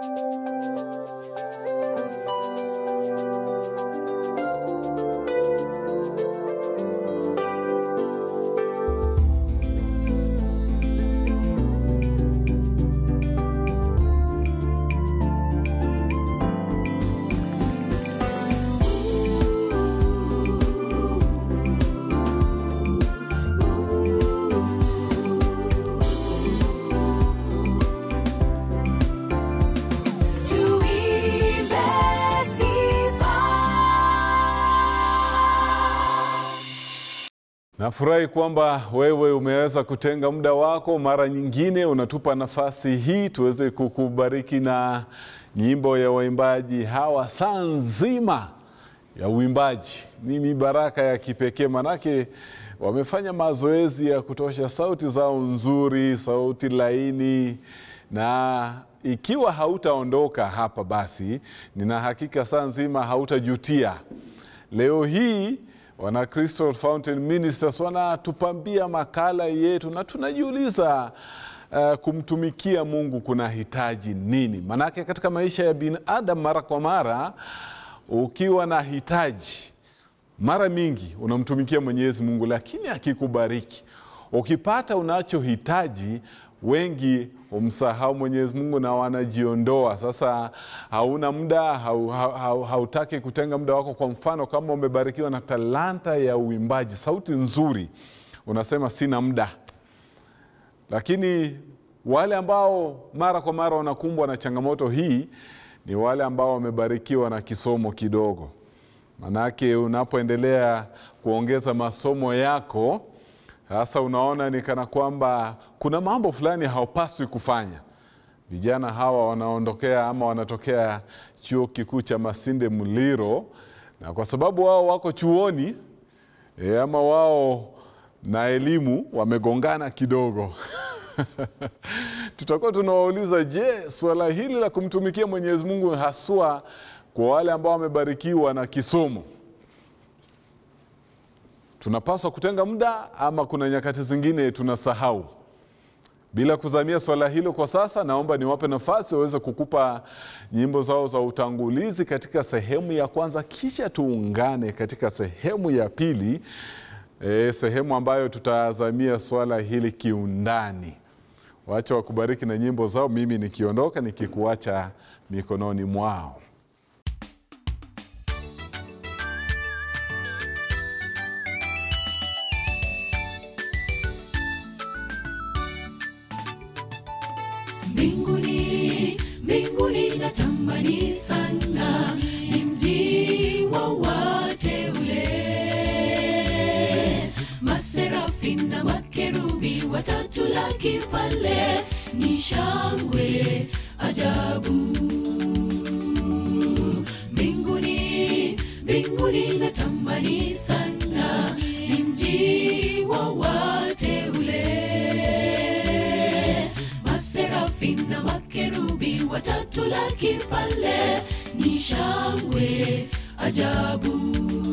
Tuimbe sifa. Nafurahi kwamba wewe umeweza kutenga muda wako, mara nyingine unatupa nafasi hii tuweze kukubariki na nyimbo ya waimbaji hawa. Saa nzima ya uimbaji ni mibaraka ya kipekee, manake wamefanya mazoezi ya kutosha, sauti zao nzuri, sauti laini na ikiwa hautaondoka hapa, basi nina hakika saa nzima hautajutia. Leo hii wana Crystal Fountain Ministers wanatupambia makala yetu, na tunajiuliza uh, kumtumikia Mungu kuna hitaji nini? Manake katika maisha ya binadamu, mara kwa mara ukiwa na hitaji, mara mingi unamtumikia Mwenyezi Mungu, lakini akikubariki ukipata unachohitaji wengi humsahau Mwenyezi Mungu na wanajiondoa. Sasa hauna muda, hau, hau, hau, hautaki kutenga muda wako. Kwa mfano, kama umebarikiwa na talanta ya uimbaji, sauti nzuri, unasema sina muda. Lakini wale ambao mara kwa mara wanakumbwa na changamoto hii ni wale ambao wamebarikiwa na kisomo kidogo. Manake unapoendelea kuongeza masomo yako sasa unaona ni kana kwamba kuna mambo fulani haupaswi kufanya. Vijana hawa wanaondokea ama wanatokea chuo kikuu cha Masinde Muliro, na kwa sababu wao wako chuoni e, ama wao na elimu wamegongana kidogo tutakuwa tunawauliza, je, suala hili la kumtumikia Mwenyezi Mungu haswa kwa wale ambao wamebarikiwa na kisomo tunapaswa kutenga muda ama kuna nyakati zingine tunasahau? Bila kuzamia swala hilo kwa sasa, naomba niwape nafasi waweze kukupa nyimbo zao za utangulizi katika sehemu ya kwanza, kisha tuungane katika sehemu ya pili, e, sehemu ambayo tutazamia swala hili kiundani. Wacha wakubariki na nyimbo zao, mimi nikiondoka nikikuacha mikononi mwao. Mbinguni, mbinguni natamani sana ni mji wa wateule, maserafi na makerubi watatu laki pale, ni shangwe ajabu. Mbinguni, mbinguni natamani sana ni mji wa wateule maserafi na makerubi watatu laki pale, ni shangwe ajabu.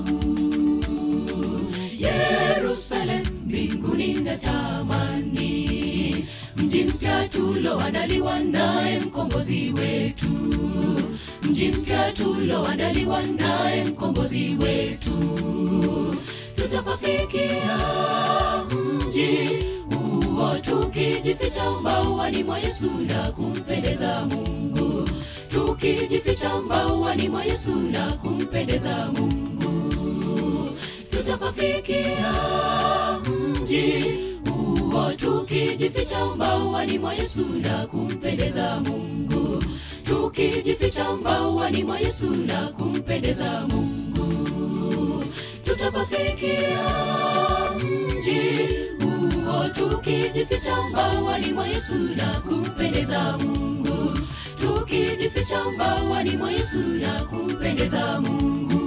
Yerusalem mbinguni natamani, mji mpya tuloandaliwa naye mkombozi wetu, mji mpya tuloandaliwa naye mkombozi wetu, tutapafikia mji huo tukijificha mbawani mwa Yesu na kumpendeza Mungu, tukijificha mbawani mwa Yesu na kumpendeza Mungu, tutapafikia mji huo tukijificha mbawani mwa Yesu na kumpendeza Mungu, tukijificha mbawani mwa Yesu na kumpendeza Mungu, tutapafikia mji huo tukijificha mbawani mwa Yesu na kumpendeza Mungu, tukijificha mbawani mwa Yesu na kumpendeza Mungu.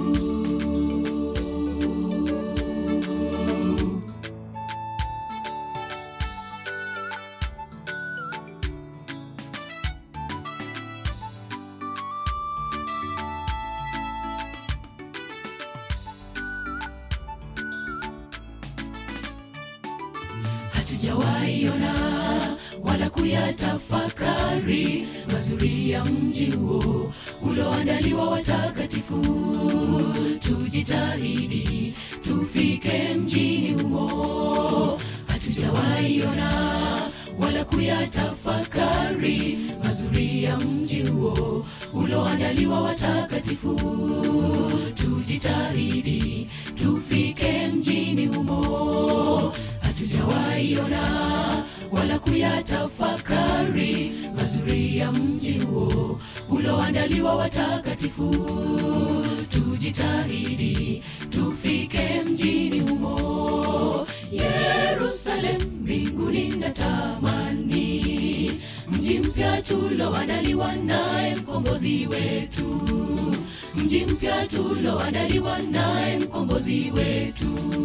Hatujawahi ona wala kuyatafakari mazuri ya mji huo uloandaliwa watakatifu. Tujitahidi tufike mjini humo, hatujawaiona wala kuyatafakari mazuri ya mji huo uloandaliwa watakatifu. Tujitahidi tufike mjini humo, hatujawaiona wala kuyatafakari mazuri ya mji huo uloandaliwa watakatifu. Tujitahidi tufike mjini humo, Yerusalemu mbinguni natamani, mji mpya tuloandaliwa naye mkombozi wetu, mji mpya tuloandaliwa naye mkombozi wetu.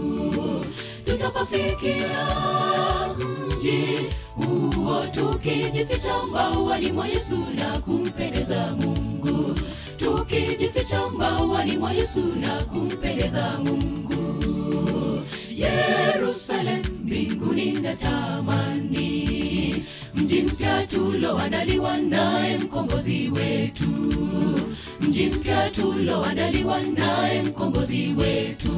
Tutapafikia mji huo tukijificha mbawani mwa Yesu na kumpendeza Mungu, tukijificha mbawani mwa Yesu na kumpendeza Mungu. Yerusalemu mbinguni natamani, mji mpya tuloandaliwa naye mkombozi wetu, mji mpya tuloandaliwa naye mkombozi wetu.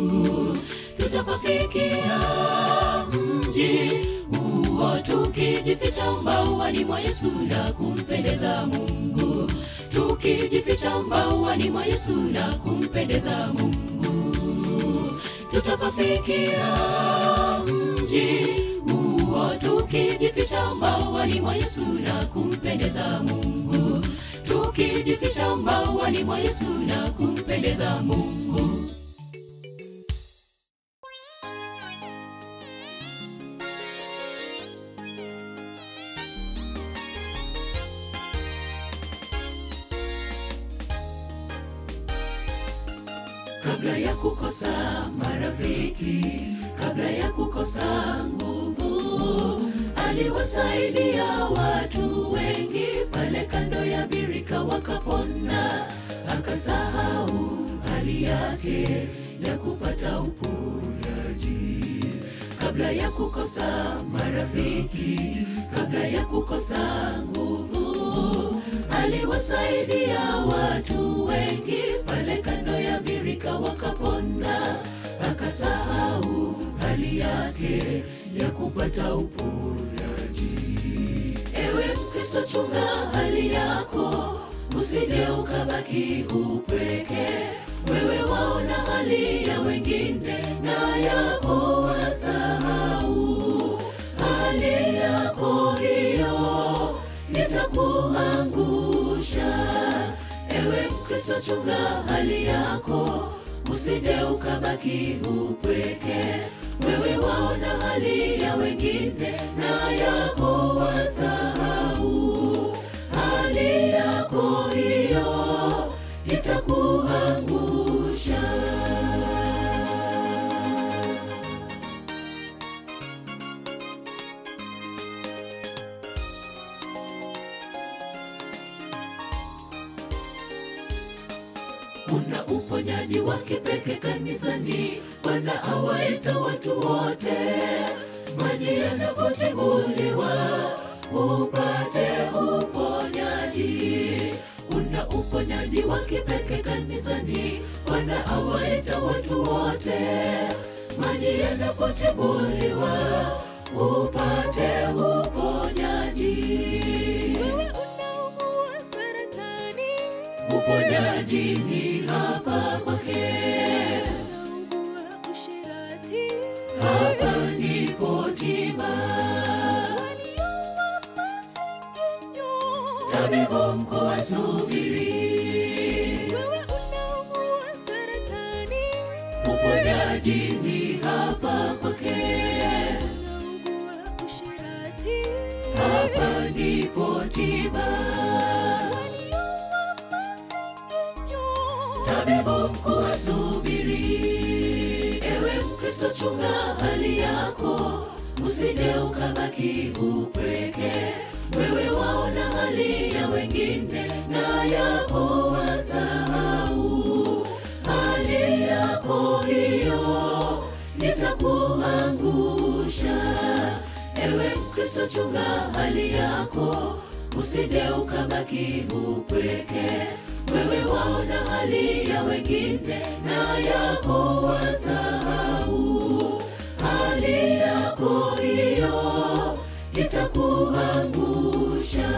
Tutapafikia mji huo tukijificha mbawani mwa Yesu na kumpendeza Mungu, tukijificha mbawani mwa Yesu na kumpendeza Mungu tutapafikia mji huo tukijificha mbawani mwa Yesu na kumpendeza Mungu, tukijificha mbawani mwa Yesu na kumpendeza Mungu. kabla ya kukosa marafiki, kabla ya kukosa nguvu, aliwasaidia watu wengi pale kando ya birika wakapona, akasahau hali yake ya kupata uponyaji. Kabla ya kukosa marafiki, kabla ya kukosa nguvu, aliwasaidia watu wengi pale kando ya birika wakapona, akasahau hali yake ya kupata uponyaji. Ewe Mkristo, chunga hali yako, usije ukabaki upweke. Wewe waona hali ya wengine na yako wasahau, hali yako hiyo itakuangusha. Ewe Mkristo, chunga hali yako, usije ukabaki upweke. Wewe waona hali ya wengine na yako wasahau, hali yako hiyo itakuangusha. Kuna uponyaji wa kipekee kanisani, Bwana awaita watu wote. Maji yanapotibuliwa upate uponyaji. Kuna uponyaji wa kipekee kanisani, Bwana awaita watu wote. Maji yanapotibuliwa upate uponyaji. Wewe unaumwa saratani, Uponyaji ni hapa kwake, unaugua ushirati, hapa ndipo tiba. walioua masengenyo. Tabibu mkuu asubiri, Wewe unaumwa saratani, uponyaji ni hapa kwake, unaugua ushirati, hapa ndipo tiba. walioua masengenyo. Tabibu mkuu asubiri, ewe Mkristo, chunga hali yako, usije ukabaki upweke. Wewe waona hali ya wengine na yako wasahau, hali yako hiyo itakuangusha. Ewe Mkristo, mkristo chunga hali yako usije ukabaki upweke wewe waona hali ya wengine na yako wasahau hali yako hiyo itakuangusha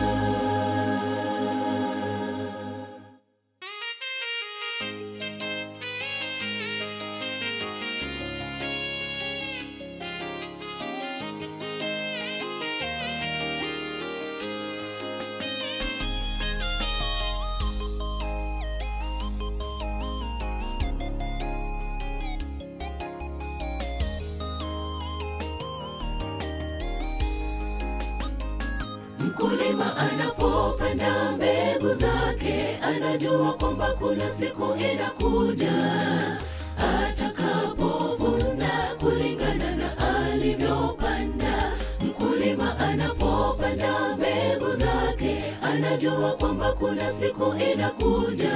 Mkulima anapopanda mbegu zake, anajua kwamba kuna siku inakuja atakapovuna kulingana na alivyopanda. Mkulima anapopanda mbegu zake, anajua kwamba kuna siku inakuja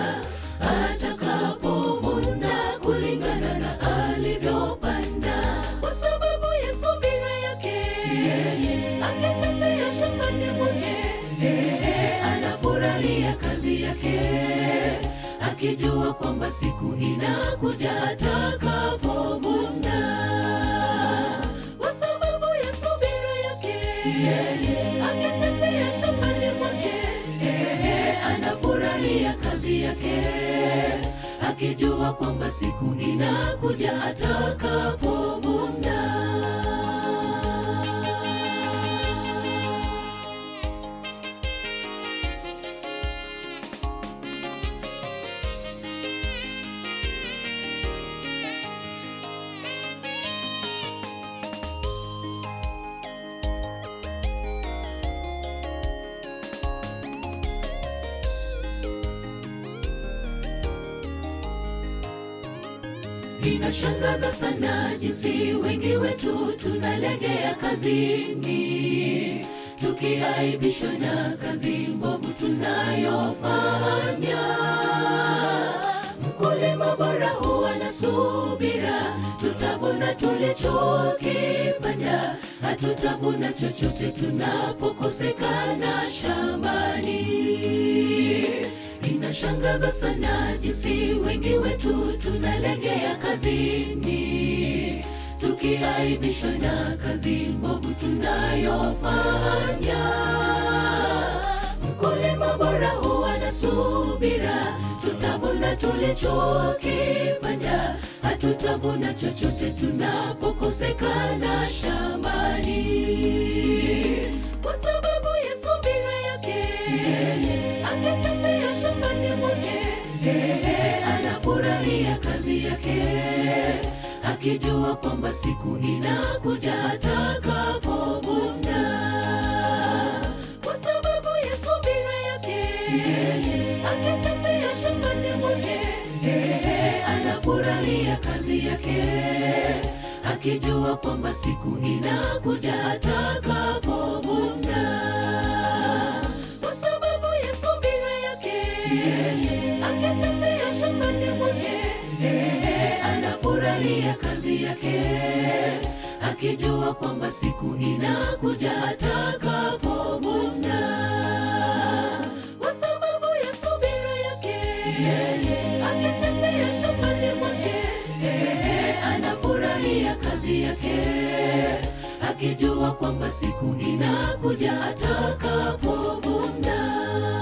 atakapovuna kulingana na alivyopanda, kwa sababu ya subira yake akitembea shambani mwake, anafurahia kazi yake, akijua kwamba siku inakuja atakapovuna. Kwa sababu ya subira yake, akitembea shambani mwake, anafurahia kazi yake, akijua kwamba siku inakuja atakapovuna. Inashangaza sana jinsi wengi wetu tunalegea kazini, tukiaibishwa na kazi mbovu tunayofanya. Mkulima bora huwa na subira, tutavuna tulichokipanda, hatutavuna chochote tunapokosekana shambani. Inashangaza sana jinsi wengi wetu tunalegea kazini, tukiaibishwa na kazi mbovu tunayofanya. Mkulima bora huwa na subira, tutavuna tulichokipanda, hatutavuna chochote tunapokosekana shambani, kwa sababu ya subira yake akitembea shambani mwake, anafurahia kazi yake, akijua kwamba siku inakuja atakapovuna. Kwa sababu ya subira yake, akitembea shambani mwake, anafurahia kazi yake, akijua kwamba siku inakuja atakapovuna kwa sababu ya subira yake akitembea shambani mwake anafurahia kazi yake akijua kwamba siku inakuja atakapovuna kwa sababu ya subira yake akitembea shambani mwake anafurahia kazi yake akijua kwamba siku inakuja atakapovuna.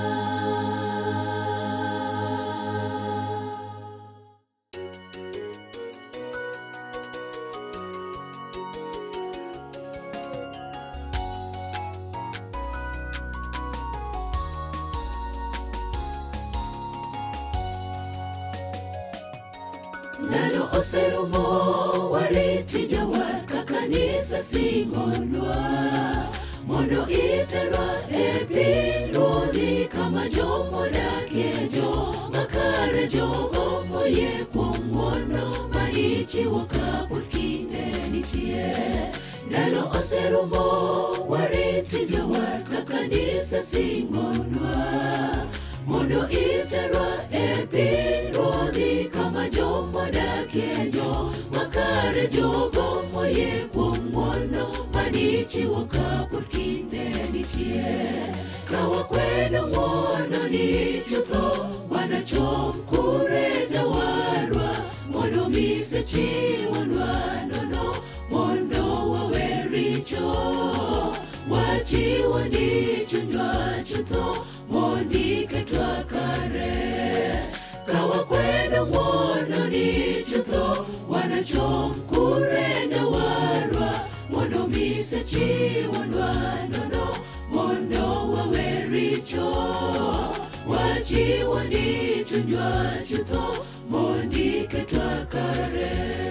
nalo oserumo waritija war kakanisa singonwa mondo iterwa e piny ruodhi kama jomodakie joma kare jogo moyie kuom ng'wono manichiwo kapod kinde nitie ndalo oserumo wariti jawar kakanisa singonwa mondo iterwa e piny ruodhi kama jomodakie joma kare jogo moyie kuom ng'wono manichiwo chiwoka pod kinde nitie kawa kwedo ng'wono ni chutho wanachom kure jawarwa mondo mise chiwonwa nono mondo wawe richo wachiwo ni chunywa chutho mondi ketwa kare kawa kwedo ng'wono ni chutho wanachom kure jawarwa mondo mise chiwonwa nono mondo wawe richo wachiwo ni chunywa chutho mondi ketwa kare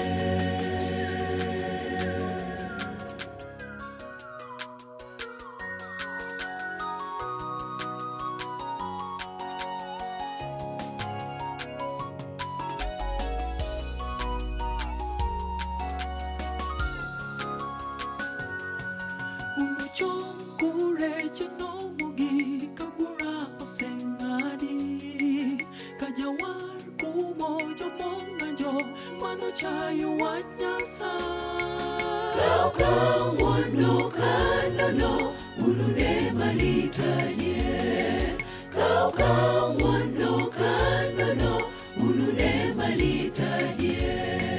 Unochom kure chenomogi kabura oseng'adi ka jawar kumo jomong'anjo manochayo wach Nyasaye. Kau mondo kanono ulune malitanie Kau kau mondo kanono ulune malitanie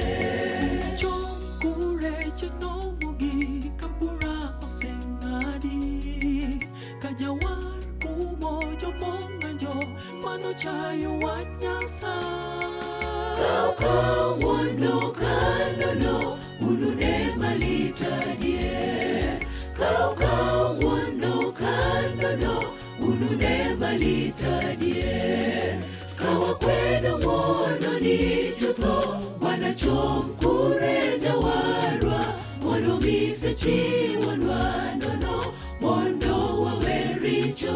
Chom kure chenomogi kabura oseng'adi ka jawar kumo jomong'anjo manochayo wach Nyasaye. Kau kau mondo kanono ulune malitanie Kau kau mondo kanono ulune malitanie Kawa kwedo mono ni chutho wanachom kure jawarwa mondo mise chiwonwa nono mondo wawe richo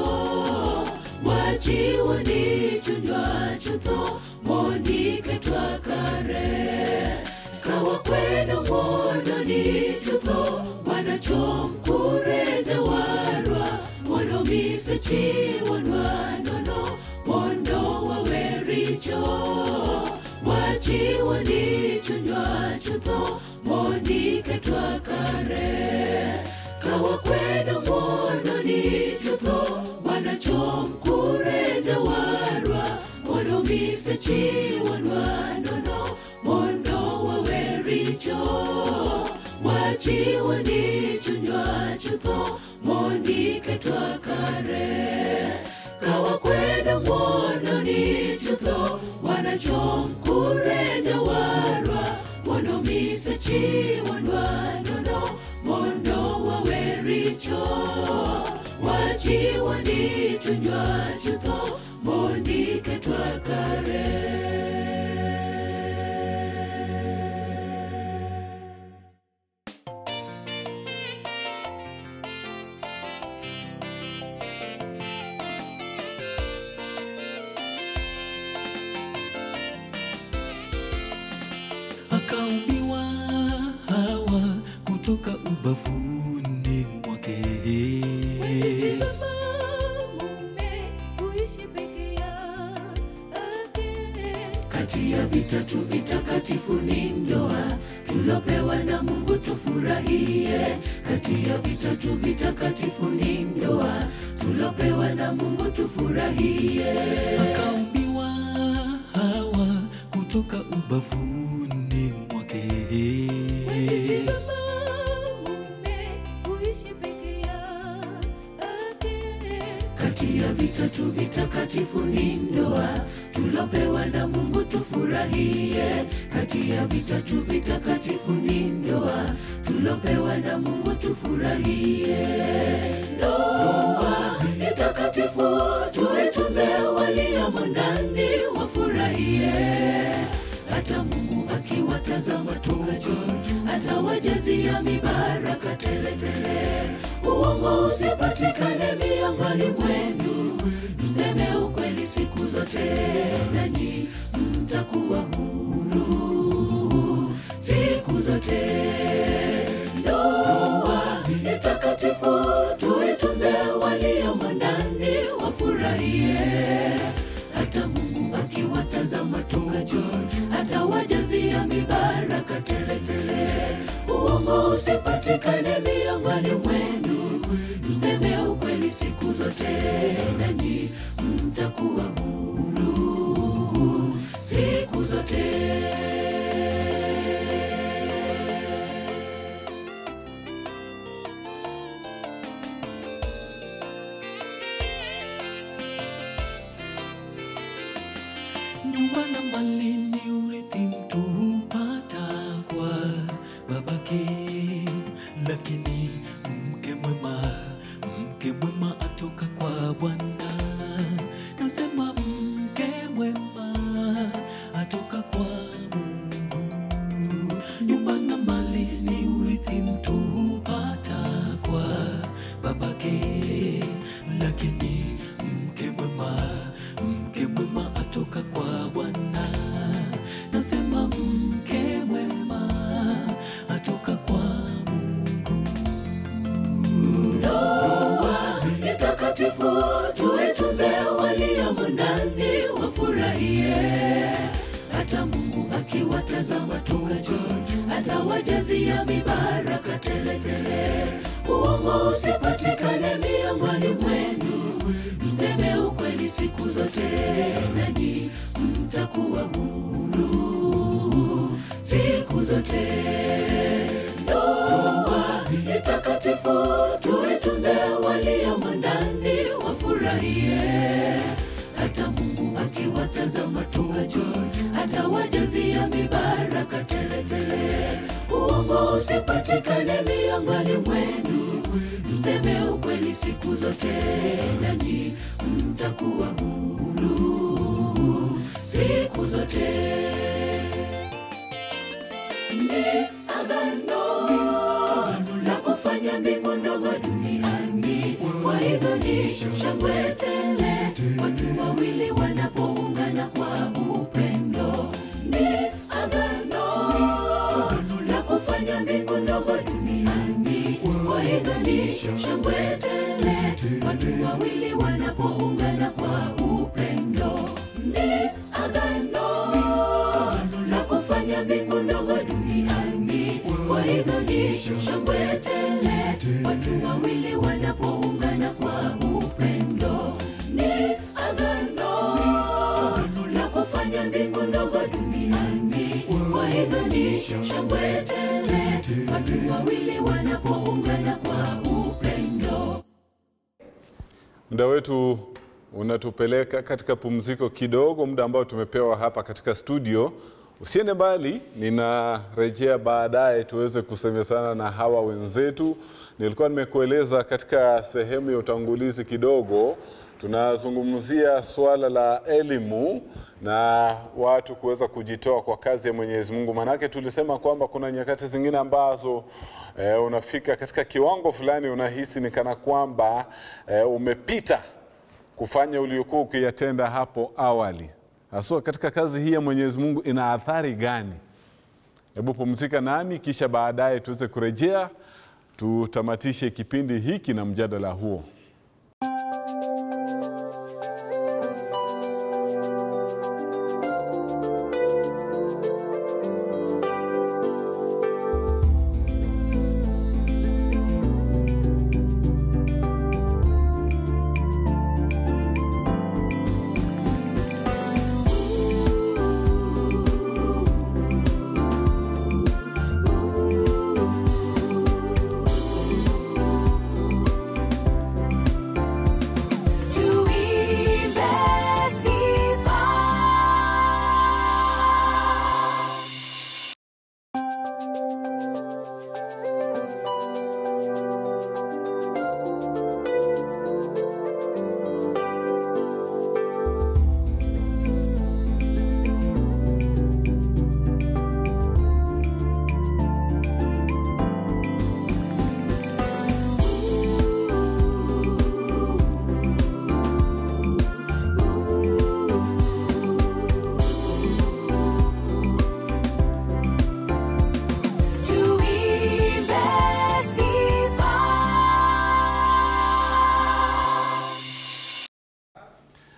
wachiwo ni chunywa chutho mondi ketwa kare kawa kwedo mondo ni chutho wanachom kure jawarwa mondo mise chiwonwa nono mondo wawe richo wachiwo ni chunywa chutho mondi ketwa kare kawa kwedo mondo ni chutho wanachom kure jawarwa mondo mise chiwonwa nono mondo wawe richo wachiwo ni chunywa chutho mondi ketwa kare kawa kwedo mondo ni chutho wanachom kure jawarwa mondo mise chiwonwa nono mondo wawe richo wachiwo ni chunywa chutho mondi ketwa kare akaumbiwa Hawa kutoka ubavuni mwake. kati ya vitatu vitakatifu ni ndoa tulopewa na mungu tufurahie kati ya vitatu vitakatifu ni ndoa tulopewa na mungu tufurahie Akaumbiwa Hawa kutoka ubavuni mwake. kati ya vitatu vitakatifu ni ndoa tulopewa na mungu tufurahie kati ya vitatu vitakatifu ni ndoa tulopewa na mungu tufurahie ndoa ni takatifu tuitunze waliomo ndani wafurahie hata mungu akiwatazama toka juu atawajazia mibaraka teletele uongo usipatikane miongoni mwenu mseme ukweli siku zote nanyi mtakuwa huru siku zote ndoa ni takatifu tuitunze waliomo ndani wafurahie hata mungu aki akiwatazama toka juu, atawajazia mibaraka teletele. Uongo usipatikane miongoni mwenu, tuseme ukweli siku zote, nanyi mtakuwa huru siku zote. Nyumba na mali ni urithi mtu hupata kwa babake, lakini mke mwema, mke mwema atoka kwa Bwana. Nasema mke mwema atoka kwa Mungu. Nyumba na mali ni urithi mtu hupata kwa babake, lakini mke mwema, mke mwema atoka kwa Bwana. Nasema mke mwema atoka kwa Mungu. Ndoa ni takatifu, tuitunze waliomo ndani wafurahie. Hata Mungu akiwatazama toka juu, atawajazia mibaraka teletele. Uongo usipatikane miongoni mwenu, mseme ukweli siku zote, nanyi mtakuwa huru siku zote. Ndoa ni takatifu, tuitunze waliomo ndani wafurahie. Hata Mungu akiwatazama toka juu, atawajazia mibaraka teletele. Uongo usipatikane miongoni mwenu, mseme ukweli siku zote, nanyi mtakuwa huru siku zote ni agano la kufanya mbingu ndogo duniani. Kwa hivyo ni shangwe tele watu wawili wanapoungana kwa upendo. Ni agano la kufanya mbingu ndogo duniani. Kwa hivyo ni shangwe tele watu wawili wanapoungana kwa upendo. Ni agano la kufanya mbingu ndogo duniani. Kwa hivyo ni shangwe tele watu wawili wanapoungana kwa upendo. Ni agano la kufanya mbingu ndogo duniani. Kwa hivyo ni shangwe tele watu wawili wanapoungana kwa upendo. Muda wetu unatupeleka katika pumziko kidogo, muda ambao tumepewa hapa katika studio. Usiende mbali, ninarejea baadaye tuweze kusemezana na hawa wenzetu. Nilikuwa nimekueleza katika sehemu ya utangulizi kidogo, tunazungumzia suala la elimu na watu kuweza kujitoa kwa kazi ya Mwenyezi Mungu. Maanake tulisema kwamba kuna nyakati zingine ambazo eh, unafika katika kiwango fulani unahisi ni kana kwamba eh, umepita kufanya uliokuwa ukiyatenda hapo awali. Haswa katika kazi hii ya Mwenyezi Mungu ina athari gani? Hebu pumzika nami, kisha baadaye tuweze kurejea tutamatishe kipindi hiki na mjadala huo.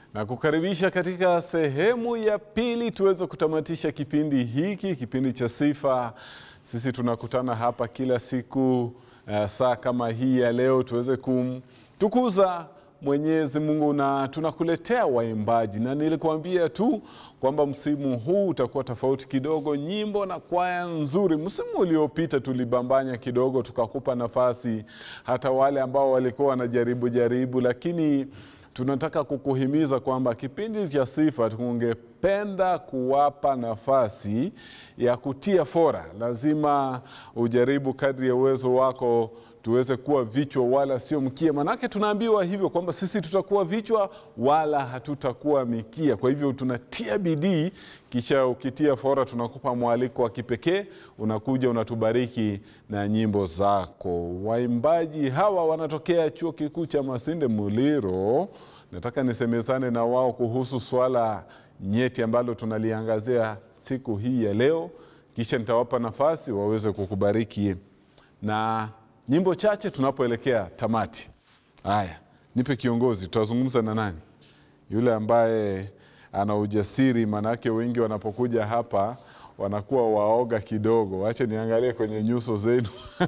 na kukaribisha katika sehemu ya pili tuweze kutamatisha kipindi hiki, kipindi cha sifa. Sisi tunakutana hapa kila siku uh, saa kama hii ya leo tuweze kumtukuza Mwenyezi Mungu na tunakuletea waimbaji, na nilikuambia tu kwamba msimu huu utakuwa tofauti kidogo, nyimbo na kwaya nzuri. Msimu uliopita tulibambanya kidogo, tukakupa nafasi hata wale ambao walikuwa wanajaribu jaribu, lakini tunataka kukuhimiza kwamba kipindi cha sifa tungependa kuwapa nafasi ya kutia fora. Lazima ujaribu kadri ya uwezo wako tuweze kuwa vichwa wala sio mkia, manake tunaambiwa hivyo kwamba sisi tutakuwa vichwa wala hatutakuwa mikia. Kwa hivyo tunatia bidii, kisha ukitia fora tunakupa mwaliko wa kipekee, unakuja unatubariki na nyimbo zako. Waimbaji hawa wanatokea chuo kikuu cha Masinde Muliro. Nataka nisemezane na wao kuhusu swala nyeti ambalo tunaliangazia siku hii ya leo, kisha nitawapa nafasi waweze kukubariki na nyimbo chache tunapoelekea tamati. Haya, nipe kiongozi, tutazungumza na nani? Yule ambaye ana ujasiri, maanake wengi wanapokuja hapa wanakuwa waoga kidogo. Wache niangalie kwenye nyuso zenu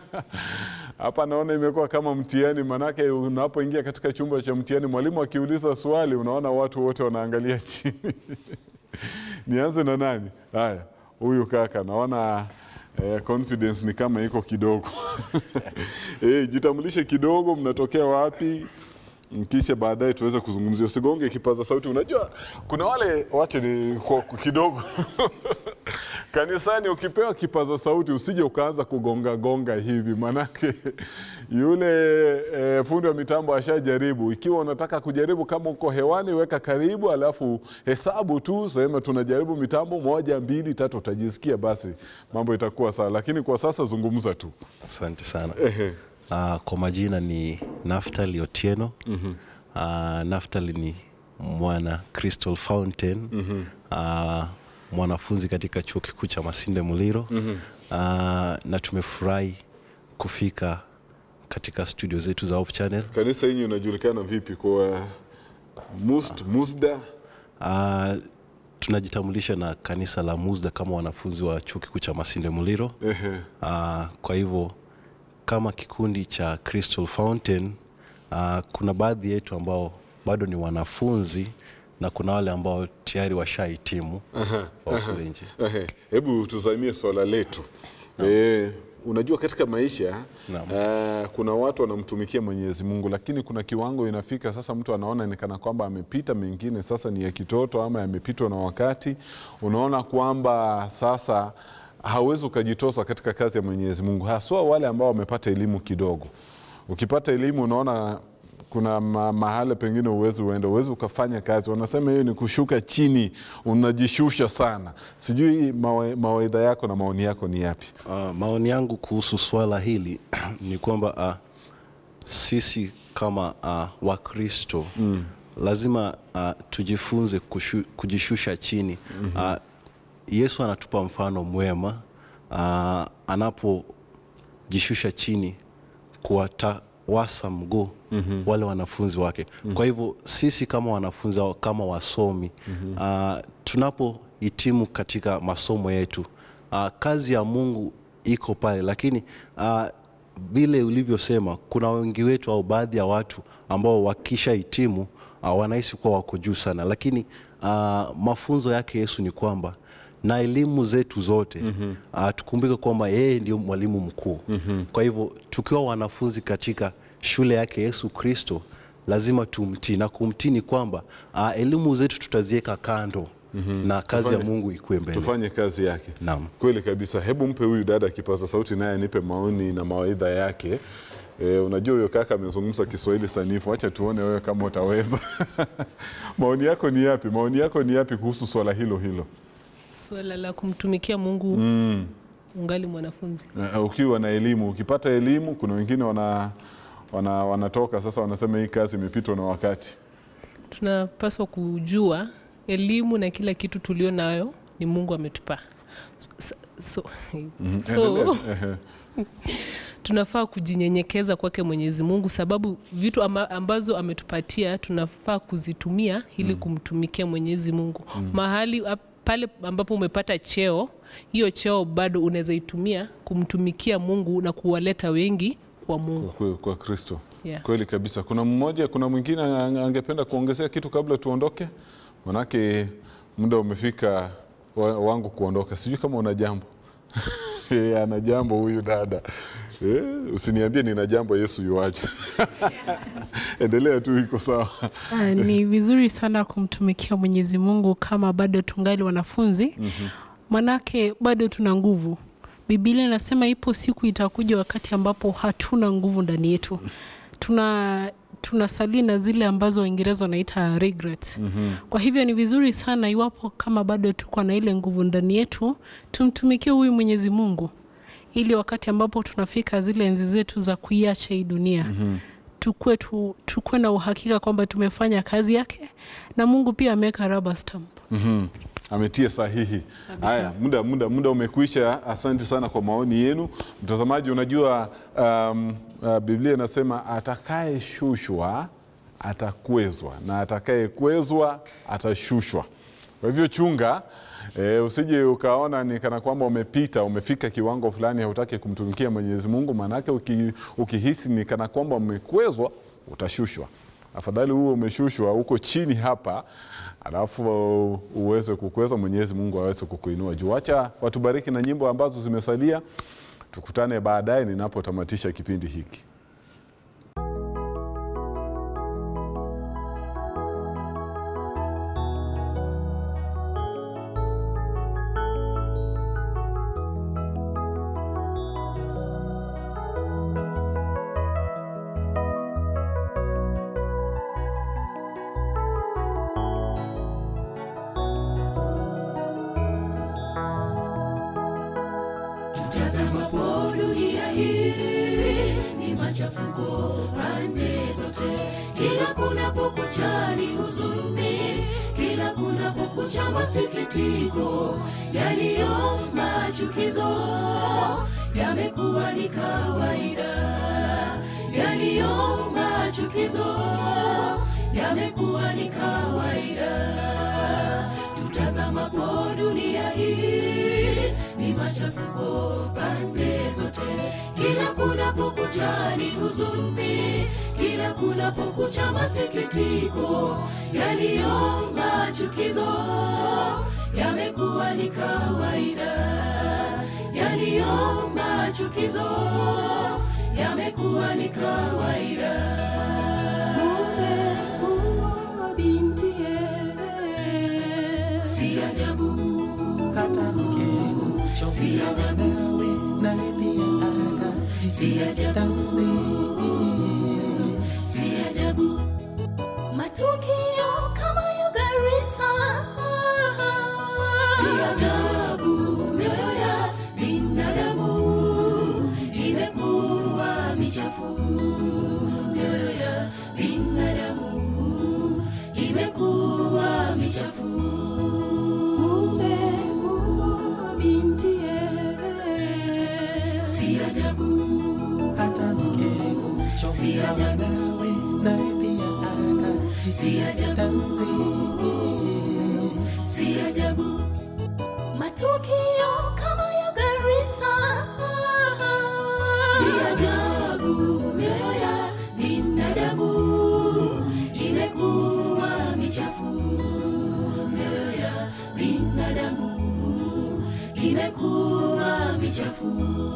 hapa naona imekuwa kama mtihani, maanake unapoingia katika chumba cha mtihani, mwalimu akiuliza swali, unaona watu wote wanaangalia chini. Nianze na nani? Haya, huyu kaka naona Eh, confidence ni kama iko kidogo eh, jitambulishe kidogo, mnatokea wapi, kisha baadaye tuweze kuzungumzia. Usigonge kipaza sauti. Unajua kuna wale wache ni kwa kidogo kanisani, ukipewa kipaza sauti usije ukaanza kugonga gonga hivi, manake yule e, fundi wa mitambo ashajaribu. Ikiwa unataka kujaribu, kama uko hewani, weka karibu, alafu hesabu tu, sema tunajaribu mitambo moja, mbili, tatu, utajisikia basi mambo itakuwa sawa, lakini kwa sasa zungumza tu. Asante sana. Ehe. Uh, kwa majina ni Naftali Otieno. mm -hmm. uh, Naftali ni mwana Crystal Fountain. mm -hmm. uh, mwanafunzi katika chuo kikuu cha Masinde Muliro. mm -hmm. uh, na tumefurahi kufika katika studio zetu za Hope Channel. Kanisa hili unajulikana vipi kwa Must, Musda? Uh, tunajitambulisha na kanisa la Muzda kama wanafunzi wa chuo kikuu cha Masinde Muliro. Ehe. Uh, kwa hivyo kama kikundi cha Crystal Fountain uh, kuna baadhi yetu ambao bado ni wanafunzi na kuna wale ambao tayari washahitimu wako nje. Ehe. Hebu tuzamie swala letu e, unajua katika maisha uh, kuna watu wanamtumikia Mwenyezi Mungu, lakini kuna kiwango inafika sasa, mtu anaona ni kana kwamba amepita, mengine sasa ni ya kitoto ama yamepitwa na wakati. Unaona kwamba sasa hauwezi ukajitosa katika kazi ya Mwenyezi Mungu, haswa wale ambao wamepata elimu kidogo. Ukipata elimu unaona kuna ma mahali pengine uwezi uende, uwezi ukafanya kazi. Wanasema hiyo ni kushuka chini, unajishusha sana. Sijui mawa, mawaidha yako na maoni yako ni yapi? Uh, maoni yangu kuhusu swala hili ni kwamba uh, sisi kama uh, Wakristo mm. lazima uh, tujifunze kushu, kujishusha chini mm -hmm. uh, Yesu anatupa mfano mwema uh, anapojishusha chini kuwatawasa mguu mm -hmm. wale wanafunzi wake mm -hmm. Kwa hivyo sisi kama wanafunzi au kama wasomi mm -hmm. uh, tunapohitimu katika masomo yetu uh, kazi ya Mungu iko pale, lakini vile uh, ulivyosema, kuna wengi wetu au baadhi ya watu ambao wakisha hitimu uh, wanahisi kuwa wako juu sana, lakini uh, mafunzo yake Yesu ni kwamba na elimu zetu zote mm -hmm. uh, tukumbuke kwamba yeye ndio mwalimu mkuu mm -hmm. Kwa hivyo tukiwa wanafunzi katika shule yake Yesu Kristo lazima tumtii, na kumtii ni kwamba uh, elimu zetu tutaziweka kando mm -hmm. na kazi Tufanye- ya Mungu ikuwe mbele. Tufanye kazi yake. Naam. Kweli kabisa. Hebu mpe huyu dada kipaza sauti, naye anipe maoni na mawaidha yake. E, unajua huyo kaka amezungumza Kiswahili sanifu, acha tuone wewe kama utaweza. maoni yako ni yapi? Maoni yako ni yapi kuhusu swala hilo hilo? Suala la kumtumikia Mungu ungali mwanafunzi. Eh, ukiwa na elimu, ukipata elimu, kuna wengine wana, wana, wanatoka sasa wanasema hii kazi imepitwa na wakati. Tunapaswa kujua elimu na kila kitu tulio nayo ni Mungu ametupa. S- so, Mhm, so endelea. Ehe. tunafaa kujinyenyekeza kwake mwenyezi mungu sababu vitu amba, ambazo ametupatia tunafaa kuzitumia ili kumtumikia mwenyezi mungu mahali ap- pale ambapo umepata cheo hiyo cheo bado unaweza itumia kumtumikia mungu na kuwaleta wengi kwa mungu kwa, kwa Kristo. Yeah. Kweli kabisa. Kuna mmoja, kuna mwingine ang- angependa kuongezea kitu kabla tuondoke, manake muda umefika wa, wangu kuondoka. Sijui kama una jambo Eh, ana jambo huyu dada eh, usiniambie nina jambo, Yesu yuaje. Endelea tu, iko sawa. Ah, ni vizuri sana kumtumikia Mwenyezi Mungu kama bado tungali wanafunzi manake bado tuna nguvu. Biblia inasema ipo siku itakuja wakati ambapo hatuna nguvu ndani yetu, tuna tunasalia na zile ambazo Waingereza wanaita regret. Kwa hivyo ni vizuri sana iwapo kama bado tuko na ile nguvu ndani yetu, tumtumikie huyu Mwenyezi Mungu ili wakati ambapo tunafika zile enzi zetu za kuiacha hii dunia tukue, tu, tukue na uhakika kwamba tumefanya kazi yake na Mungu pia ameweka rubber stamp. Mhm. Ametia sahihi. Haya, muda muda muda umekwisha. Asante sana kwa maoni yenu, mtazamaji. Unajua um, uh, Biblia inasema atakayeshushwa atakwezwa na atakayekwezwa atashushwa. Kwa hivyo chunga E, usije ukaona ni kana kwamba umepita umefika kiwango fulani hautaki kumtumikia Mwenyezi Mungu, maanake uki, ukihisi ni kana kwamba umekwezwa utashushwa. Afadhali huo umeshushwa uko chini hapa, alafu uweze kukweza, Mwenyezi Mungu aweze kukuinua juu. Acha watubariki na nyimbo ambazo zimesalia. Tukutane baadaye ninapotamatisha kipindi hiki. Tutazamapo dunia hii ni machafuko pande zote, kila kunapokucha ni huzuni, kila kunapokucha masikitiko, yaliyo machukizo yamekuwa ni kawaida, yaliyo machukizo yamekuwa ni kawaida tutazamapo dunia hii ni machafuko pande zote, kila kunapokucha ni huzuni, kila kunapokucha masikitiko, yaliyo machukizo yamekuwa ni kawaida, yaliyo machukizo yamekuwa ni kawaida. Mume kuoa bintiye si ajabu hata mkeo si ajabu naye pia si ajabu si ajabu matukio kama ya Garissa si ajabu mioyo ya binadamu imekuwa michafu mioyo ya binadamu imekuwa michafu umekuwa bintiye si ajabu hata mkeo si ajabu naye pia si ajabu si ajabu matukio kama ya Garissa si ajabu mioyo ya binadamu imekuwa michafu mioyo ya binadamu imekuwa michafu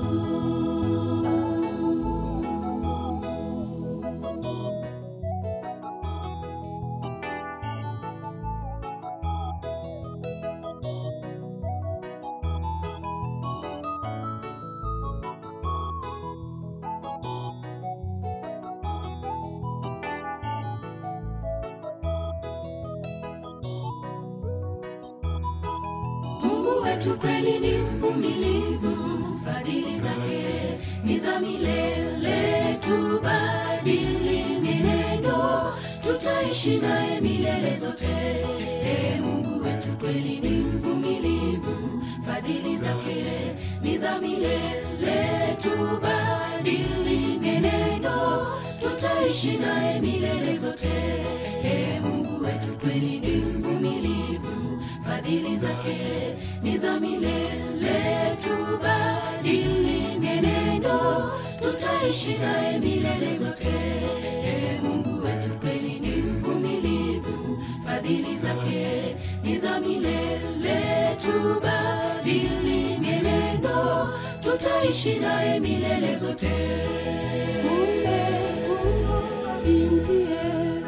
Mungu wetu kweli ni mvumilivu, fadhili zake ni za milele. Tubadili mienendo, tutaishi naye milele zote. E, Mungu wetu kweli ni mvumilivu, fadhili zake ni za milele, tubadili menendo, tutaishi naye milele zote. Ee Mungu wetu kweli ni mvumilivu, fadhili zake ni za milele, tubadili menendo, tutaishi naye milele zote. Ee Mungu wetu kweli ni mvumilivu, fadhili zake ni za milele, tubadili mienendo, tutaishi naye milele zote. Ule kuwa bintiye,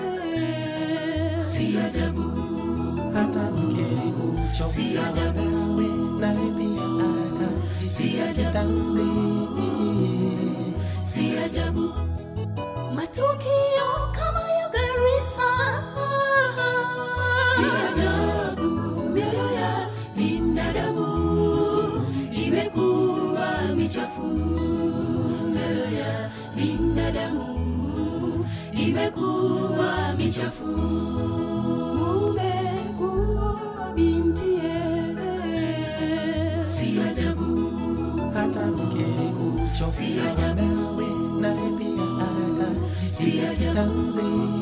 si ajabu, hata mkeo si ajabu, nawe pia si ajabu, akajitanzi si ajabu. Matukio kama ya Garissa, si ajabu. Mioyo ya binadamu imekuwa michafu, mioyo ya binadamu imekuwa michafu. Umekuwa bintiye, si ajabu, hata mkeo si ajabu. nawe pia Si ajabu. akajitanzi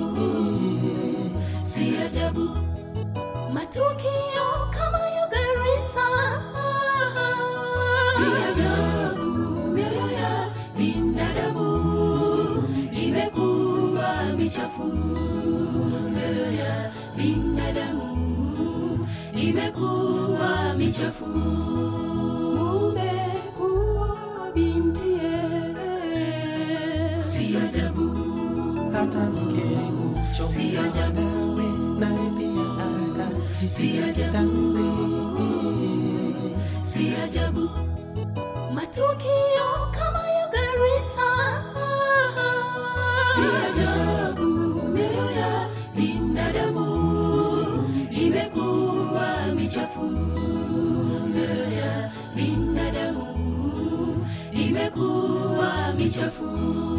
si ajabu matukio kama ya Garissa, si ajabu mioyo ya binadamu imekuwa michafu, mioyo ya binadamu imekuwa michafu. Umekuwa bintiye, si ajabu hata mkeo Si ajabu. nawe pia Si ajabu. akajitanzi si ajabu matukio kama ya Garissa, si ajabu mioyo ya binadamu imekuwa michafu, mioyo ya binadamu imekuwa michafu.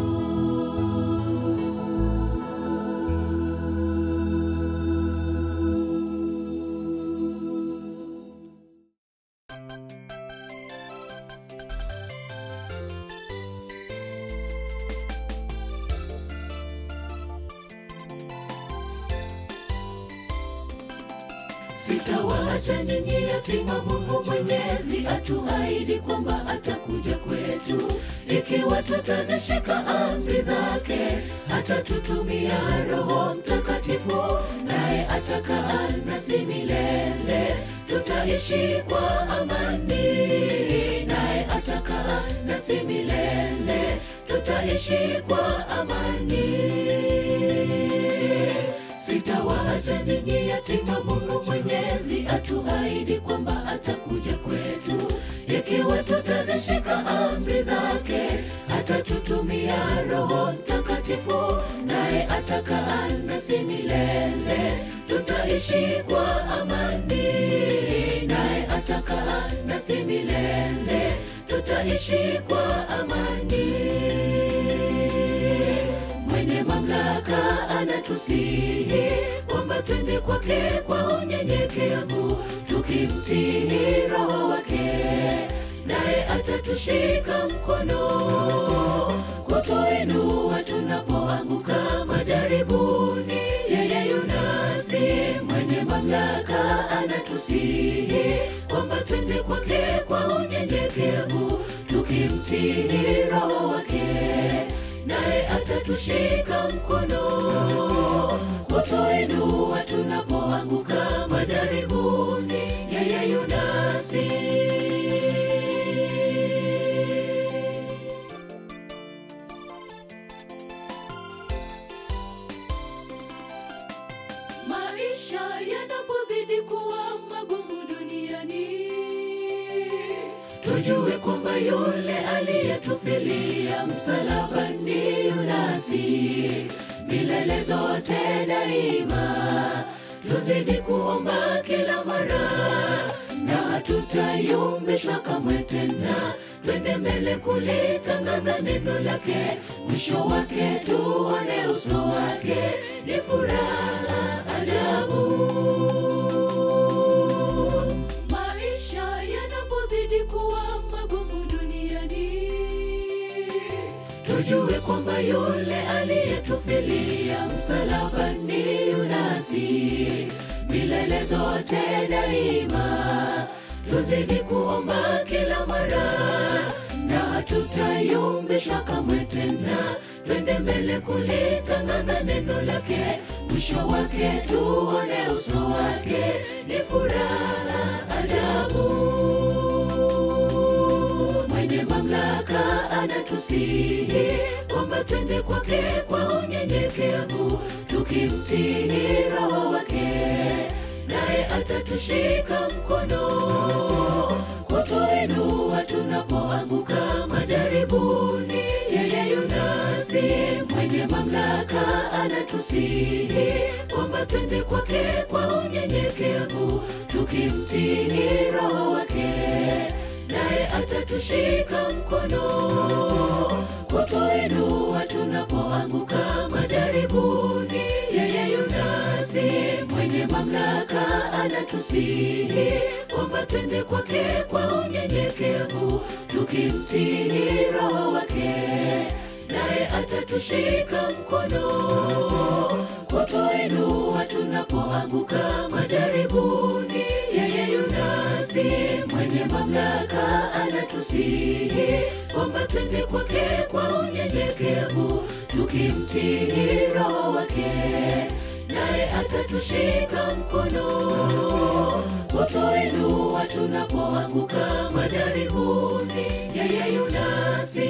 Sitawaacha ninyi yatima, Mungu Mwenyezi atuahidi kwamba atakuja kwetu ikiwa tutazishika amri zake. Atatutumia Roho Mtakatifu, naye atakaa nasi milele. Tutaishi kwa amani, naye atakaa nasi milele. Tutaishi kwa amani. Sitawaacha ninyi yatima, Mungu Mwenyezi atuahidi kwamba atakuja kwetu ikiwa tutazishika amri zake. Atatutumia Roho Mtakatifu, naye atakaa nasi milele. Tutaishi kwa amani, naye atakaa nasi milele. Tutaishi kwa amani mwenye mamlaka anatusihi kwamba twende kwake kwa unyenyekevu, tukimtii Roho wake, naye atatushika mkono kutuinua tunapoanguka majaribuni. Yeye yunasi mwenye mamlaka anatusihi kwamba twende kwake kwa unyenyekevu, tukimtii Roho wake naye atatushika mkono kutuinua tunapoanguka majaribuni. Yeye yunasi maisha yanapozidi kuwa magumu duniani tujue kwamba yule aliyetufilia msalabani yunasi milele zote daima. Tuzidi kuomba kila mara na hatutayumbishwa kamwe tena, twende mbele kulitangaza neno lake, mwisho wake tuone uso wake, ni furaha ajabu maisha yanapozidi kuwa magumu msalabani unasi milele zote daima tuzidi kuomba kila mara na hatutayumbishwa kamwe tena twende mbele kulitangaza neno lake mwisho wake tuone uso wake ni furaha ajabu mwenye mamlaka anatusihi kwamba twende kwake kwa unyenyekevu tukimtii roho wake naye atatushika mkono kutuinua tunapoanguka majaribuni yeye yunasi mwenye mamlaka anatusihi kwamba twende kwake kwa unyenyekevu tukimtii roho wake naye atatushika mkono kutuinua tunapoanguka majaribuni yeye yunasi mwenye mamlaka anatusihi kwamba twende kwake kwa unyenyekevu tukimtii roho wake naye atatushika mkono kutuinua tunapoanguka majaribuni yeye yunasi mwenye mamlaka anatusihi kwamba twende kwake kwa unyenyekevu tukimtii roho wake naye atatushika mkono kutuinua tunapoanguka majaribuni yeye yunasi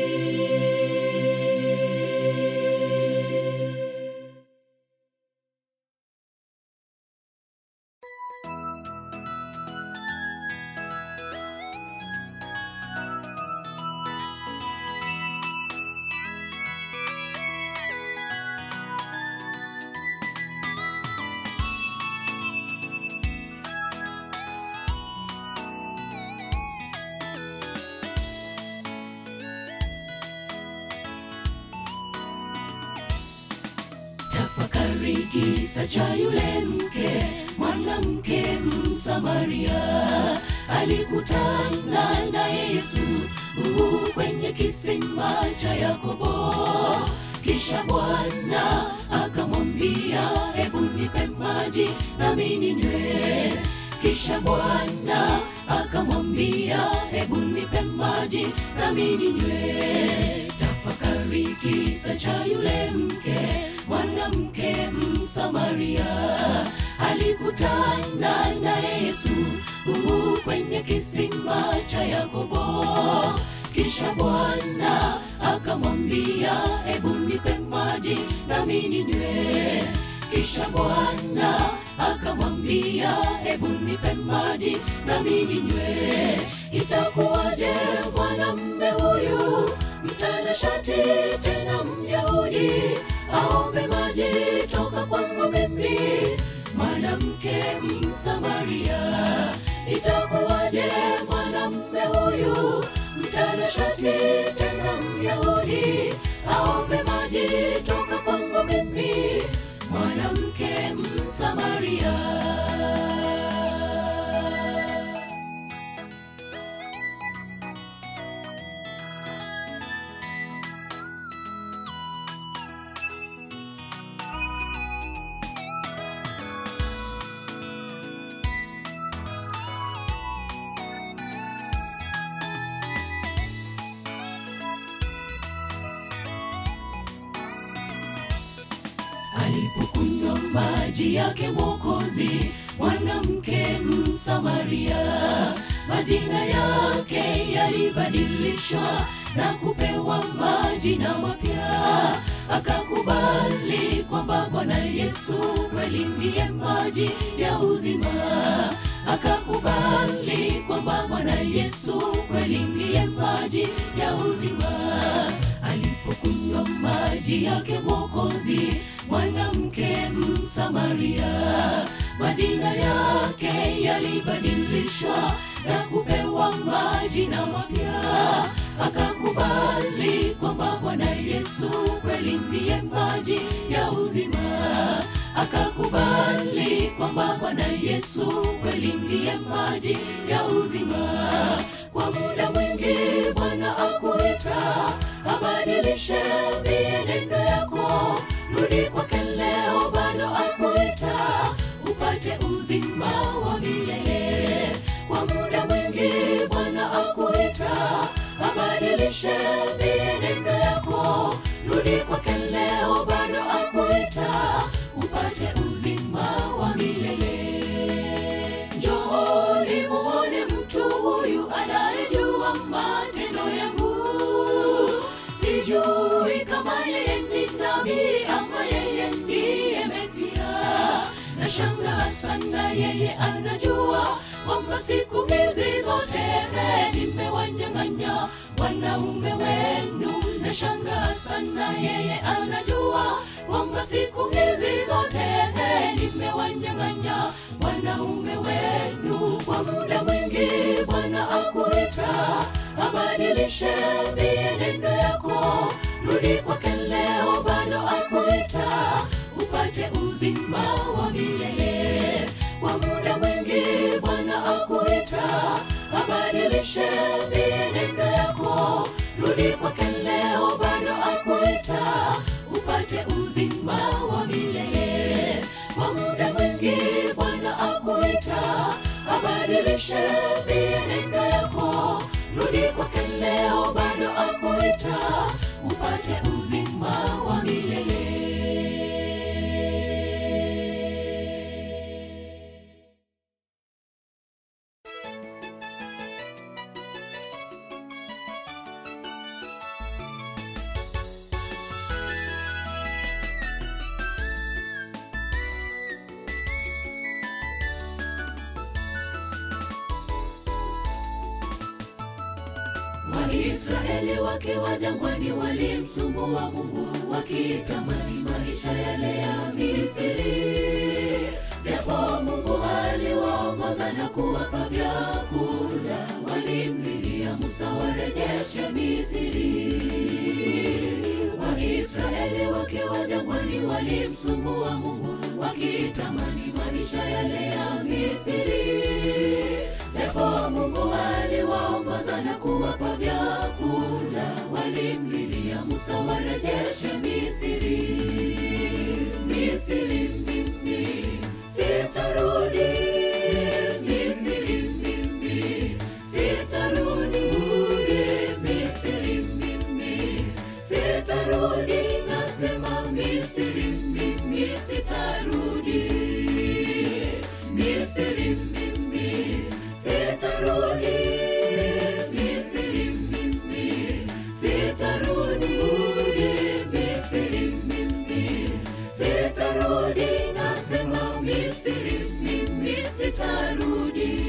tafakari kisa cha yule mke mwanamke msamaria alikutana naye yesu uh, kwenye kisima cha yakobo kisha bwana akamwambia hebu nipe maji nami ninywe kisha bwana akamwambia hebu nipe maji nami ninywe tafakari kisa cha yule mke mwanamke msamaria alikutana naye yesu uh, kwenye kisima cha yakobo kisha bwana akamwambia hebu nipe maji nami ninywe kisha bwana akamwambia hebu nipe maji nami ninywe itakuwaje mwanamme huyu mtanashati tena myahudi aombe maji toka kwangu mimi mwanamke msamaria itakuwaje mwanamme huyu mtanashati tena myahudi aombe maji toka kwangu mimi mwanamke msamaria alipokunywa maji yake mwokozi mwanamke msamaria majina yake yalibadilishwa na kupewa majina mapya akakubali kwamba bwana yesu kweli ndiye maji ya uzima akakubali kwamba bwana yesu kweli ndiye maji ya uzima alipokunywa maji yake mwokozi mwanamke msamaria majina yake yalibadilishwa na kupewa majina mapya akakubali kwamba bwana yesu kweli ndiye maji ya uzima akakubali kwamba bwana yesu kweli ndiye maji ya uzima kwa muda mwingi bwana akuita abadilishe mienendo yako rudi kwake leo bado akuita upate uzima wa milele kwa muda mwingi bwana akuita abadilishe mienendo yako rudi kwake leo bado akuita upate uzima wa milele njooni muone mtu huyu anayejua matendo yangu sijui kama yeye ni nabii ama yeye ndiye mesia nashangaa sana yeye anajua kwamba siku hizi zote nimewanyang'anya wanaume wenu nashangaa sana yeye anajua kwamba siku hizi zote nimewanyang'anya wanaume wenu kwa muda mwingi bwana akuita abadilishe mienendo yako rudi kwake leo bado akuita upate uzima wa milele kwa muda mwingi bwana akuita abadilishe mienendo yako rudi kwake leo bado akuita upate uzima wa milele kwa muda mwingi bwana akuita abadilishe mienendo yako rudi kwake leo bado akuita upate uzima wa milele waisraeli wakiwa jangwani walimsumbua mungu wakitamani maisha yale ya misiri japo mungu aliwaongoza na kuwapa vyakula walimlilia musa warejeshe misiri waisraeli wakiwa jangwani walimsumbua mungu wakitamani maisha yale ya misiri japo mungu aliwaongoza na kuwapa vyakula walimlilia musa warejeshe misiri misiri mimi sitarudi misiri mimi sitarudi misiri mimi sitarudi nasema misiri mimi sitarudi misiri mimi sitarudi misiri mimi sitarudi misiri mimi sitarudi nasema misiri mimi sitarudi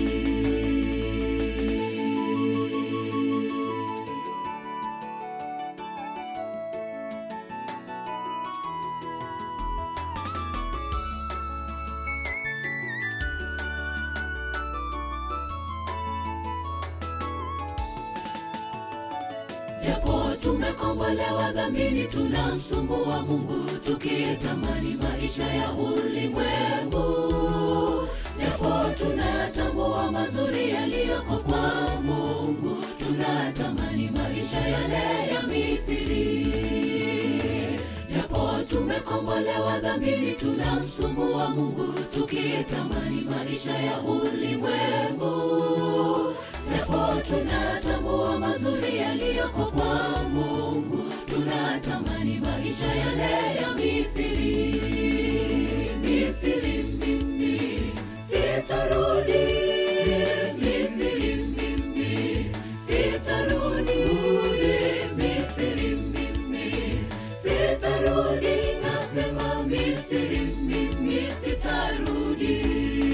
japo tumekombolewa dhamini tunamsumbua mungu tukitamani maisha ya ulimwengu japo tunatambua mazuri yaliyoko kwa mungu tunatamani maisha yale ya misiri japo tumekombolewa dhamini tunamsumbua mungu tukitamani maisha ya ulimwengu japo tunatambua mazuri yaliyoko kwa mungu tunatamani maisha yale ya misiri misiri mimi sitarudi misiri mimi sitarudi misiri mimi sitarudi nasema misiri mimi sitarudi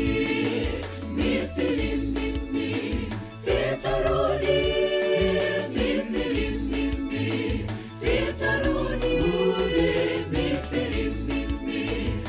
misiri mimi sitarudi misiri mimi sitarudi misiri mimi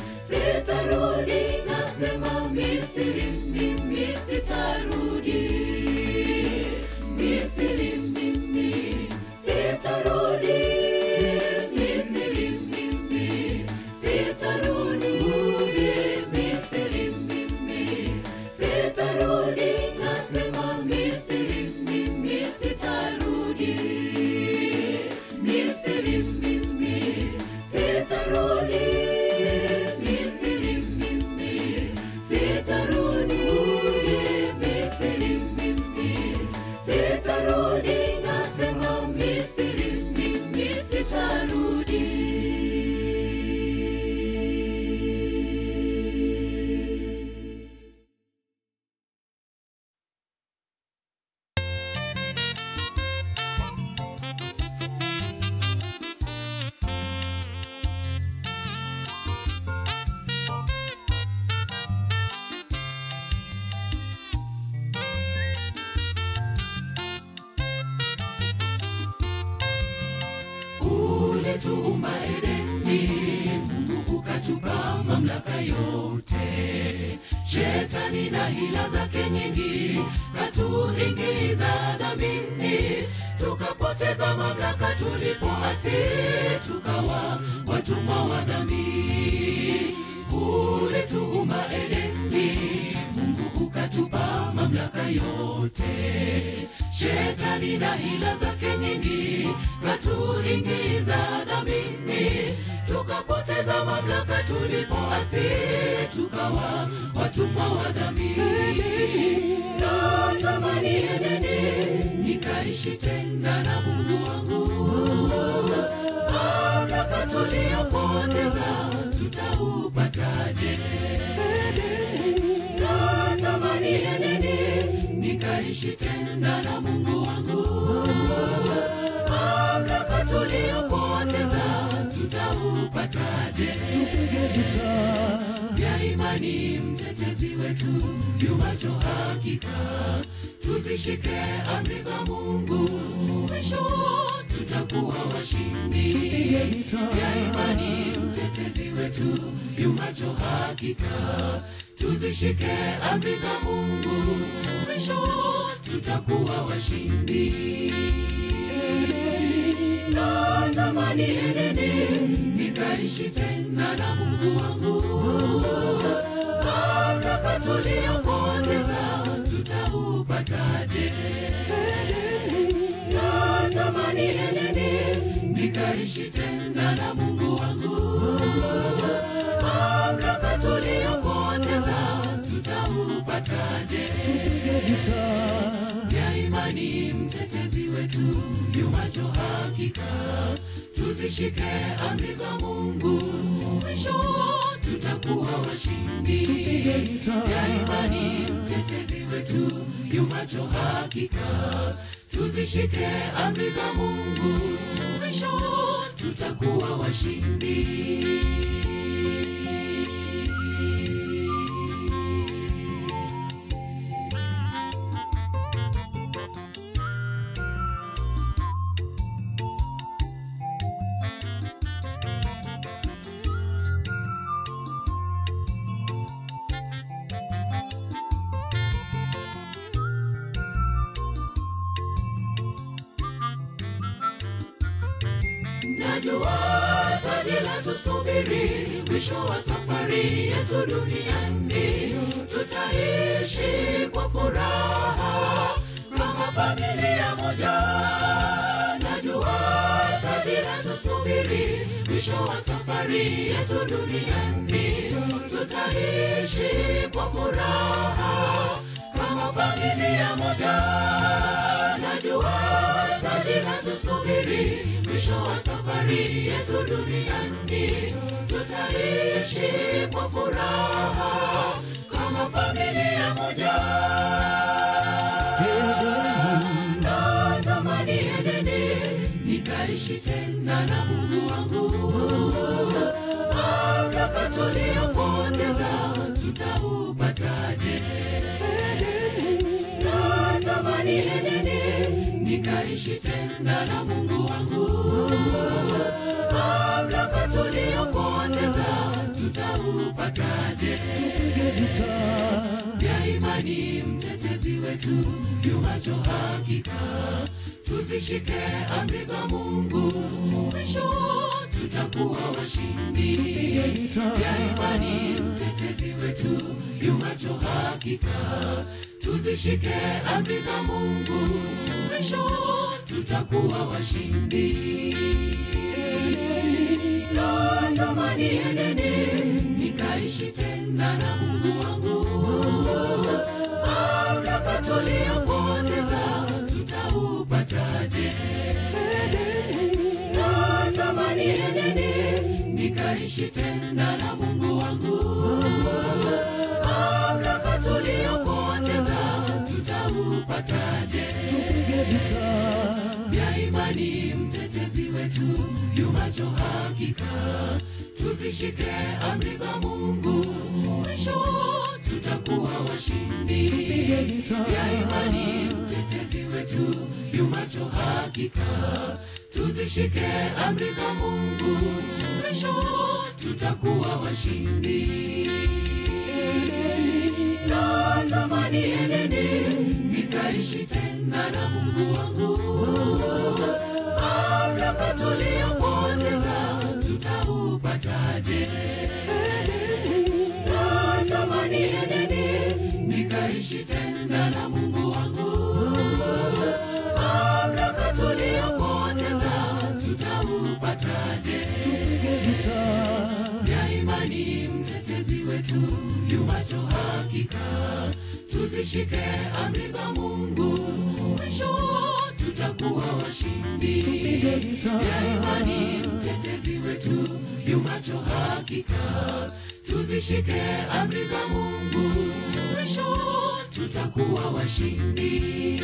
ulituumba Edeni, Mungu ukatupa mamlaka yote. Shetani na hila zake nyingi katuingiza dhambini, tukapoteza mamlaka tulipoasi, tukawa watumwa wa dhambi. Ulituumba Edeni, Mungu ukatupa mamlaka yote. Shetani na hila zake nyingi katuingiza dhambini, tukapoteza mamlaka tulipoasi, tukawa watumwa wa dhambi. Natamani Edeni nikaishi tena na Mungu wangu, mamlaka tuliyopoteza tutaupataje? Natamani Edeni nikaishi tena na Mungu wangu, mamlaka tuliyopoteza tutaupataje? Tupige vita vya imani, mtetezi wetu yumacho hakika, tuzishike amri za Mungu, mwisho tutakuwa washindi. Tupige vita vya imani, mtetezi wetu yumacho hakika, tuzishike amri za Mungu, mwisho tutakuwa washindi. Natamani Edeni nikaishi tena na Mungu wangu, mamlaka tuliyopoteza tutaupataje? Natamani Edeni nikaishi tena na Mungu wangu, mamlaka tuliyopoteza tutaupataje? Tupige vita vya imani, mtetezi wetu yumacho hakika, tuzishike amri za Mungu, mwisho tutakuwa washindi. Tupige vita vya imani, mtetezi wetu yumacho hakika, tuzishike amri za Mungu, mwisho tutakuwa washindi. Najua taji la tusubiri mwisho wa safari yetu duniani, tutaishi kwa furaha kama familia moja. Najua taji la tusubiri mwisho wa safari yetu duniani, tutaishi kwa furaha kama familia moja. Najua taji la tusubiri mwisho wa safari yetu duniani, tutaishi kwa furaha kama familia moja. Natamani Edeni nikaishi tena na Mungu wangu, mamlaka tuliyopoteza tutaupataje? Natamani Edeni nikaishi tena na Mungu wangu, mamlaka tuliyopoteza tutaupataje? Tupige vita vya imani, mtetezi wetu yumacho hakika, tuzishike amri za Mungu, mwisho tutakuwa washindi. Tupige vita vya imani, mtetezi wetu yumacho hakika, tuzishike amri za Mungu, mwisho tutakuwa washindi. Natamani Edeni nikaishi tena na Mungu wangu, mamlaka tuliyopoteza tutaupataje? Natamani Edeni nikaishi tena na Mungu wangu, mamlaka tuliyopoteza tutaupataje? Tupige vita vya imani, mtetezi wetu yumacho hakika, tuzishike amri za Mungu, mwisho tutakuwa washindi. Tupige vita vya imani, mtetezi wetu yumacho hakika, tuzishike amri za Mungu, mwisho tutakuwa washindi. Natamani Edeni nikaishi tena na Mungu wangu, mamlaka tuliyopoteza tutaupataje? Natamani Edeni nikaishi tena na Mungu wangu, mamlaka tuliyopoteza tutaupataje? ya imani mtetezi wetu yumacho hakika tuzishike amri za mungu mwisho tutakuwa washindi ya imani mtetezi wetu yumacho hakika tuzishike amri za mungu mwisho tutakuwa washindi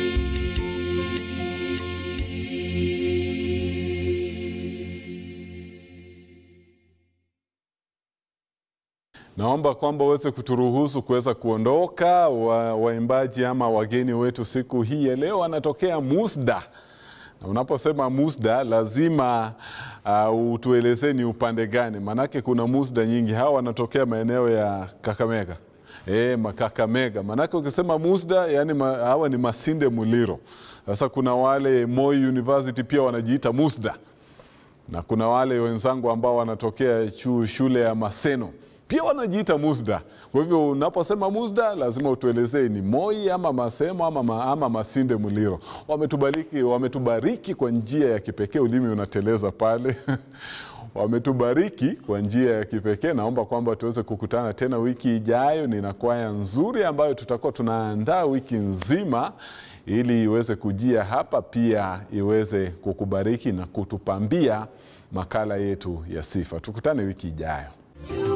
Naomba kwamba uweze kuturuhusu kuweza kuondoka. Wa, waimbaji ama wageni wetu siku hii ya leo wanatokea Musda, na unaposema Musda lazima uh, utuelezee ni upande gani, maanake kuna Musda nyingi. Hawa wanatokea maeneo ya Kakamega. E, Makakamega. Maanake ukisema Musda yani ma, hawa ni Masinde Muliro. Sasa kuna wale Moi University pia wanajiita Musda na kuna wale wenzangu ambao wanatokea chu, shule ya Maseno pia wanajiita Musda. Kwa hivyo unaposema Musda lazima utuelezee ni Moi ama Masemo ama, ma, ama Masinde Muliro. Wametubariki, wametubariki kwa njia ya kipekee. Ulimi unateleza pale wametubariki kwa njia ya kipekee. Naomba kwamba tuweze kukutana tena wiki ijayo. Nina kwaya nzuri ambayo tutakuwa tunaandaa wiki nzima ili iweze kujia hapa, pia iweze kukubariki na kutupambia makala yetu ya sifa. Tukutane wiki ijayo. Tu